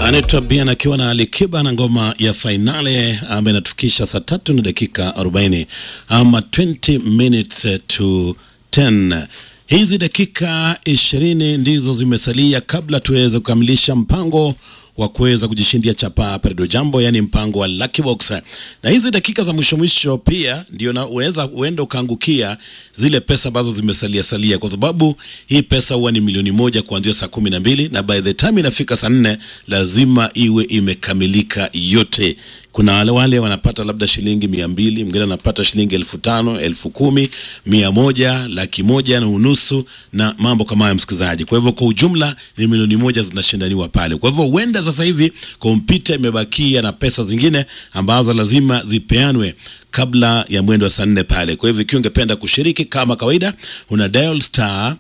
anaitwa Bien akiwa na Alikiba na ngoma ya fainale ambayo inatufikisha saa tatu na dakika 40 ama 20 minutes to 10. Hizi dakika ishirini ndizo zimesalia kabla tuweze kukamilisha mpango wa kuweza kujishindia chapaa Peredo Jambo, yani mpango wa Lucky Box. Na hizi dakika za mwisho mwisho pia ndio na unaweza uenda ukaangukia zile pesa ambazo zimesalia salia, kwa sababu hii pesa huwa ni milioni moja kuanzia saa kumi na mbili na by the time inafika saa nne lazima iwe imekamilika yote. Kuna wale wale wanapata labda shilingi mia mbili, mwingine anapata shilingi elfu tano, elfu kumi, mia moja, laki moja na unusu na mambo kama hayo, msikilizaji. Kwa hivyo kwa ujumla ni milioni moja zinashindaniwa pale. Kwa hivyo huenda sasa hivi kompyuta imebakia na pesa zingine ambazo lazima zipeanwe kabla ya mwendo wa saa nne pale. Kwa hivyo ikiwa ungependa kushiriki kama kawaida, una dial star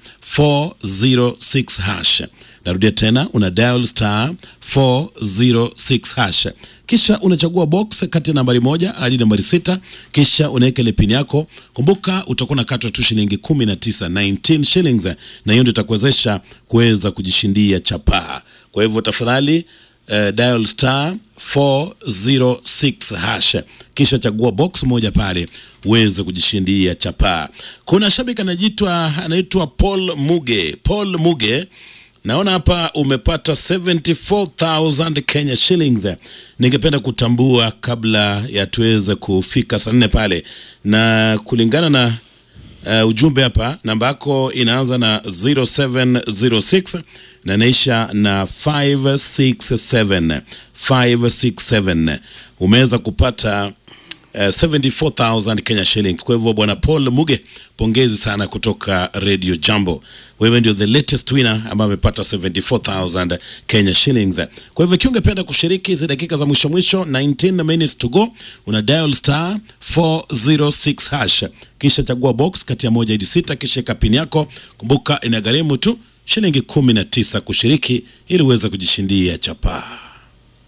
406 hash. Narudia tena, una dial star 406 hash, kisha unachagua box kati ya nambari moja hadi nambari sita, kisha unaweka ile pin yako. Kumbuka utakuwa unakatwa tu shilingi 19, 19 shillings, na hiyo ndio itakuwezesha kuweza kujishindia chapaa. Kwa hivyo tafadhali Uh, dial star 406 hash kisha chagua box moja pale uweze kujishindia chapaa. Kuna shabiki anaitwa anaitwa Paul Muge. Paul Muge, naona hapa umepata 74000 Kenya shillings. Ningependa kutambua kabla ya tuweze kufika saa nne pale, na kulingana na uh, ujumbe hapa, namba yako inaanza na 0706 na inaisha na 567 567. Umeweza kupata uh, 74000 Kenya shillings. Kwa hivyo bwana Paul Muge, pongezi sana kutoka Radio Jambo. Wewe ndio the latest winner ambaye amepata 74000 Kenya shillings. Kwa hivyo ikiwa ungependa kushiriki hizi dakika za mwisho mwisho, 19 minutes to go, una dial star 406 hash, kisha chagua box kati ya moja hadi sita, kisha eka pin yako. Kumbuka inagharimu tu shilingi kumi na tisa kushiriki ili uweze kujishindia chapaa.